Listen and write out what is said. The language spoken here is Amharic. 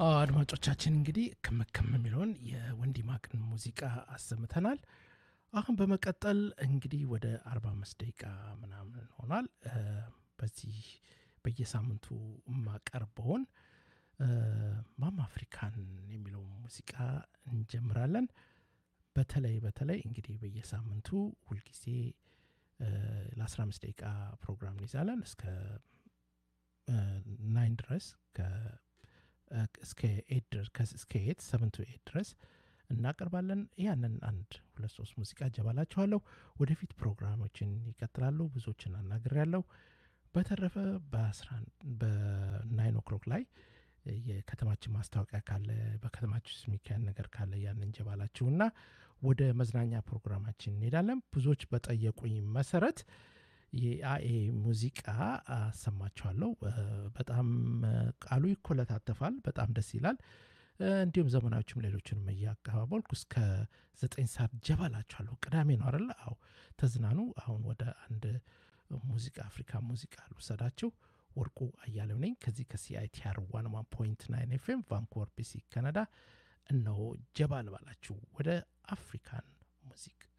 አድማጮቻችን እንግዲህ ክምክም የሚለውን የወንዲ ማቅን ሙዚቃ አሰምተናል። አሁን በመቀጠል እንግዲህ ወደ 45 ደቂቃ ምናምን ሆኗል። በዚህ በየሳምንቱ የማቀርበውን ማም አፍሪካን የሚለው ሙዚቃ እንጀምራለን። በተለይ በተለይ እንግዲህ በየሳምንቱ ሁልጊዜ ለ15 ደቂቃ ፕሮግራም እንይዛለን እስከ ናይን ድረስ እስከ ኤት ሰቨን ቱ ኤት ድረስ እናቀርባለን። ያንን አንድ ሁለት ሶስት ሙዚቃ እጀባላችኋለሁ። ወደፊት ፕሮግራሞችን ይቀጥላሉ። ብዙዎችን አናግር ያለው በተረፈ በናይን ኦክሎክ ላይ የከተማችን ማስታወቂያ ካለ በከተማችን ውስጥ የሚካሄድ ነገር ካለ ያን እንጀባላችሁና ወደ መዝናኛ ፕሮግራማችን እንሄዳለን። ብዙዎች በጠየቁኝ መሰረት የአኤ ሙዚቃ አሰማችኋለሁ። በጣም ቃሉ ይኮለታተፋል። በጣም ደስ ይላል። እንዲሁም ዘመናዎችም ሌሎችንም እያቀባበልኩ እስከ ዘጠኝ ሰዓት ጀባላችኋለሁ። ቅዳሜ ነው አይደለ? አዎ ተዝናኑ። አሁን ወደ አንድ ሙዚቃ አፍሪካ ሙዚቃ ልውሰዳችሁ። ወርቁ አያሌው ነኝ ከዚህ ከሲአይቲአር ዋን ዋን ፖይንት ናይን ኤፍኤም ቫንኩቨር ቢሲ ካናዳ። እነሆ ጀባ ልባላችሁ ወደ አፍሪካን ሙዚቃ